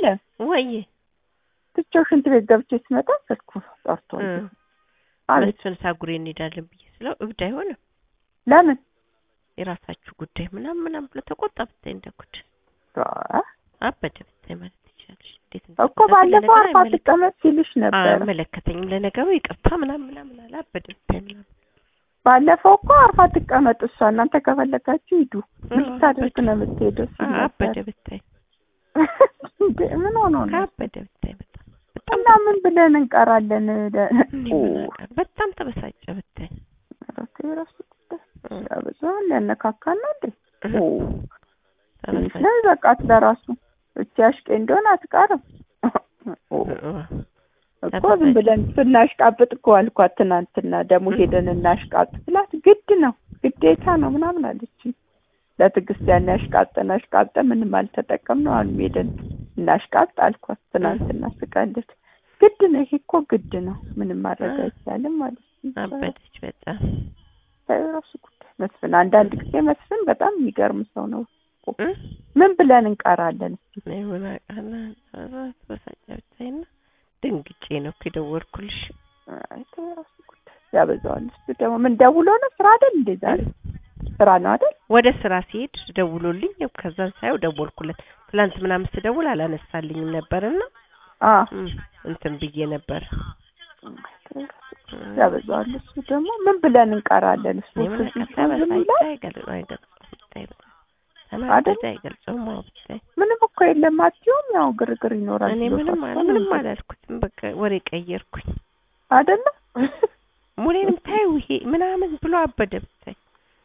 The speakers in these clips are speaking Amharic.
አለም ወይ ትቼው ሽንት ቤት ገብቼ ስመጣ ስልኩ ጠርቶ አቤት መስፍን ሳጉሬ እንሄዳለን ብዬ ስለው እብድ አይሆንም ለምን የራሳችሁ ጉዳይ ምናምን ምናምን ብሎ ተቆጣ። ብታይ እንደ ጉድ አ- አበደ ብታይ ማለት ትችላለሽ። እንዴት እኮ ባለፈው አርፋ ትቀመጥ ሲልሽ ነበር አይመለከተኝም ለነገሩ ይቅርታ ምናምን ምናምን አለ። አበደ ብታይ ምናምን ባለፈው እኮ አርፋ ትቀመጥ እሷ እናንተ ከፈለጋችሁ ሂዱ ምን ልታደርግ ነው የምትሄደው ሲል ነበር አበደ ብታይ እንዴ ምን ሆኖ ነው አበደ ብታይ በጣም በጣም እና ምን ብለን እንቀራለን ለ- እኔ ኦ፣ ምን አውቃለሁ። በጣም ተበሳጨ ብታይ ኧረ ተይ የራሱ ጉዳይ ያበዛዋል ያነካካና እንዴ ኦ ትንሽ ተበሳጨ። ላይ በቃት ለራሱ እቺ አሽቄ እንደሆነ አትቀርም ኦ እኮ ዝም ብለን ስናሽቃብጥ እኮ አልኳት ትናንትና ደግሞ ሄደን እናሽቃብጥ ስላት ግድ ነው ግዴታ ነው ምናምን አለችኝ ለትዕግስት ያን ያሽቃብጠን አሽቃብጠን ምንም አልተጠቀምነው አሁንም ሄደን እናሽቃብጥ አልኳት ትናንትና ስቀልድ ግድ ነው ይሄ እኮ ግድ ነው ምንም ማድረግ አይቻልም ማለት ነው አበደች በጣም ራሱ ጉዳይ መስፍን አንዳንድ ጊዜ መስፍን በጣም የሚገርም ሰው ነው እ? ምን ብለን እንቀራለን እስኪ እኔ ምን አውቃለሁ። ኧረ ተበሳጨ ብታይና ደንግጬ ነው እኮ የደወልኩልሽ። አይ ተው የራሱ ጉዳይ ያበዛዋል እሱ ደግሞ ምን ደውሎ ነው ስራ አይደል እንዴ ዛሬ ስራ ነው አይደል ወደ ስራ ሲሄድ ደውሎልኝ ያው ከዛን ሳየው ደወልኩለት። ትላንት ምናምን ስደውል አላነሳልኝም ነበርና አ እም፣ እንትን ብዬ ነበር። ያበዛዋል እሱ ደግሞ ምን ብለን እንቀራለን እሱ እኔ ምን እሱ አውቃለሁ። ዝም ተበሳጨ ይላል አይገልጸውም አይገልጸውም ብታይ በጣም ተናደደ አይገልጸውም። አዎ ብታይ ምንም እኮ የለም አትይውም ያው ግርግር ይኖራል እኔ ብሎ ምንም ፈርቶ አለ ነው ምንም እንጂ። አላልኩትም። በቃ ወሬ ቀየርኩኝ። አይደለ ሙሌንም ታዩ ይሄ ምናምን ብሎ አበደ ብታይ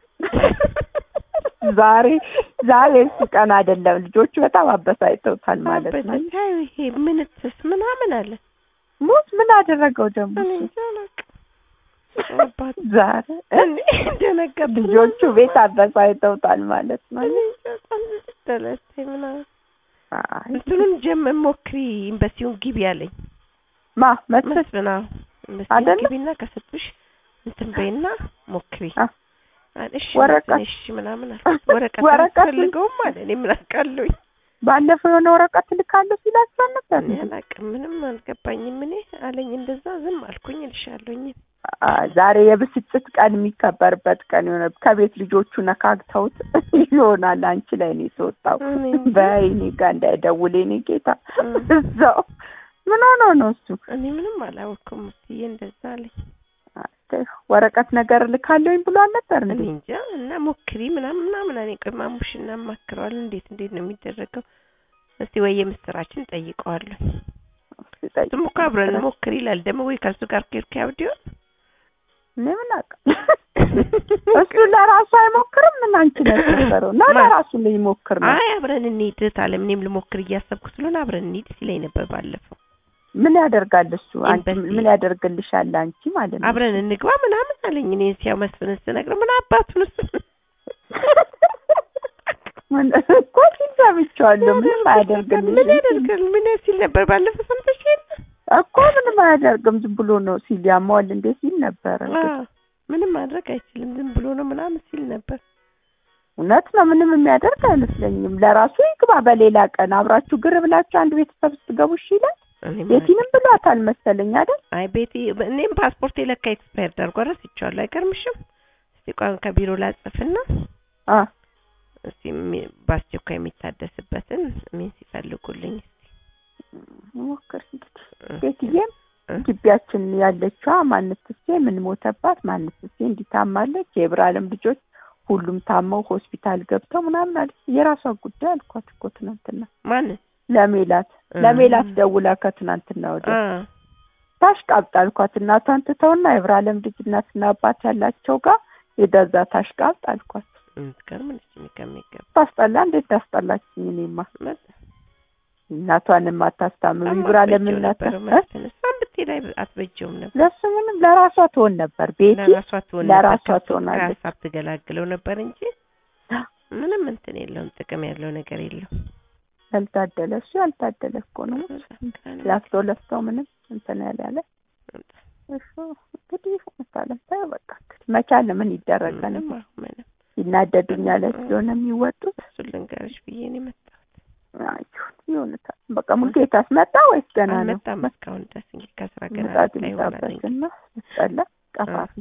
ዛሬ ዛሬ እሱ ቀን አይደለም ልጆቹ በጣም አበሳጭተውታል ማለት አበደ ነው ታዩ ይሄ ምንትስ ምናምን አለ። ሙት ምን አደረገው ደግሞ እኔ እሱ? እንጃ አላውቅም። አባት ዛሬ እኔ ደነገጥኩ። ልጆቹ ቤት አበሳጭተውታል ማለት ነው እኔ እንጃ በጣም ደለሰኝ ምናምን አይ እንትኑን ጀመር ሞክሪ ኤምባሲውን ግቢ አለኝ። ማ መስፍን መስፍን አዎ ኤምባሲውን አይደለ? ግቢና ከሰጡሽ እንትን በይና ሞክሪ አ አለ። እሺ ወረቀት- መስፍን፣ እሺ ምናምን አልኩት። ወረቀት ወረቀት- አልፈልገውም አለ። እኔ ምን አውቃለሁኝ ባለፈው የሆነ ወረቀት ልካለሁ ሲላችሁ ነበር እኔ አላውቅም፣ ምንም አልገባኝም። እኔ አለኝ እንደዛ ዝም አልኩኝ እልሻለሁኝ። ዛሬ የብስጭት ቀን የሚከበርበት ቀን የሆነ ከቤት ልጆቹ ነካግተውት ይሆናል። አንቺ ላይ ነው የተወጣው። እኔ እንጃ። በይኔ ጋር እንዳይደውል የኔ ጌታ እም። እዛው ምን ሆኖ ነው እሱ? እኔ ምንም አላወቅኩም። እስዬ እንደዛ አለኝ። አይ፣ ወረቀት ነገር ልካለሁኝ ብሎ አልነበር እኔ እንዴ? እንጃ እና ሞክሪ ምናምን ምናምን እኔ ቆይ ማሙሽ እናማክረዋለን። እንዴት እንዴት ነው የሚደረገው? እስቲ ወይ የምስራችን ጠይቀዋለሁ። ሲጠይቅ እሱም እኮ አብረን ሞክሪ ይላል። ደግሞ ወይ ከሱ ጋር ከሄድኩ ያብድ ይሆን እኔ ምን አውቃለሁ። እሱ ለራሱ አይሞክርም። ምን አንቺ ነው የነበረው እና ማን? ለራሱ ሊሞክር ነው። አይ አብረን እንሂድ ታለም እኔም ልሞክር እያሰብኩ ስለሆነ አብረን እንሂድ ሲለኝ ነበር ባለፈው። ምን ያደርጋል እሱ? አንቺ ኤምባሲ። ምን ያደርግልሻል አንቺ ማለት ነው? አብረን እንግባ ምናምን አለኝ። እኔ ሲያው መስፍን ስነግረው ምን አባቱን እሱ ምን እኮ ሲል ሰምቼዋለሁ። ምንም አያደርግልሽም ምን ያደርጋል ምን ሲል ነበር ባለፈው ሰምተሽ የለ? እኮ ምንም አያደርግም ዝም ብሎ ነው ሲል ያማዋል እንዴ ሲል ነበረ። አዎ ምንም ማድረግ አይችልም ዝም ብሎ ነው ምናምን ሲል ነበር። እውነት ነው። ምንም የሚያደርግ አይመስለኝም። ለራሱ ይግባ። በሌላ ቀን አብራችሁ ግር ብላችሁ አንድ ቤተሰብ ስትገቡ እሺ ይላል። እኔ ምን ቤቲንም ብሏታል መሰለኝ አይደል? አይ ቤቲ እኔም ፓስፖርት የለካ ኤክስፓየር ዳርጓ ረስቼዋለሁ። አይገርምሽም? እስቲ ቋን ከቢሮ ላጽፍና አ እስቲ የሚ- በአስቸኳይ የሚታደስበትን ምን ሲፈልጉልኝ ሞክር እንግዲህ ቤትዬም እ? ግቢያችን ያለችዋ ማንትሴ ምን ሞተባት ማንትሴ እንዲታማለች የብራለም ልጆች ሁሉም ታመው ሆስፒታል ገብተው ምናምን አለች። የራሷ ጉዳይ አልኳት እኮ ትናንትና ማንን ለሜላት እ። ለሜላት ደውላ ከትናንትና ወዲያ አ ታሽቃብጥ አልኳት። እናቷን ትተውና የብራለም ልጅ እናትና አባት ያላቸው ጋር የደዛ ታሽቃብጥ አልኳት። የምትገርም ልጅ ከሚገባ ታስጠላ እንዴት ታስጠላችኝ? እኔማ እናቷንም አታስታምም ብራለም እናት እ? እሷን ብትሄድ አይ- አትበጀውም ነበር። ለሱ ምንም ለራሷ ትሆን ነበር ቤቲ ለራሷ ትሆን ነበር ለራሷ ከሱ- ትሆናለች። ከሀሳብ ትገላግለው ነበር እንጂ ምንም እንትን የለውም፣ ጥቅም ያለው ነገር የለውም። ያልታደለ እሱ ያልታደለ እኮ ነው። ላፍቶ ለፍቶ ምንም እንትን ያለ ያለ እሱ እንግዲህ መታለም ታየው በቃ እንግዲህ መቻል ምን ይደረጋል? ምንም አሁን ምንም ይናደዱኛል ስለሆነ የሚወጡት እሱን ልንገርሽ ብዬ ነው የመጣሁት። አይሁን ይሁን በቃ ሙልጌታስ መጣ ወይስ ገና ነው? አልመጣም እስካሁን ድረስ እንግዲህ ከስራ ገና ምጣድ መጣ ይሆናል እንግዲህ ይምጣበትና ስጠላ ቀፋፊ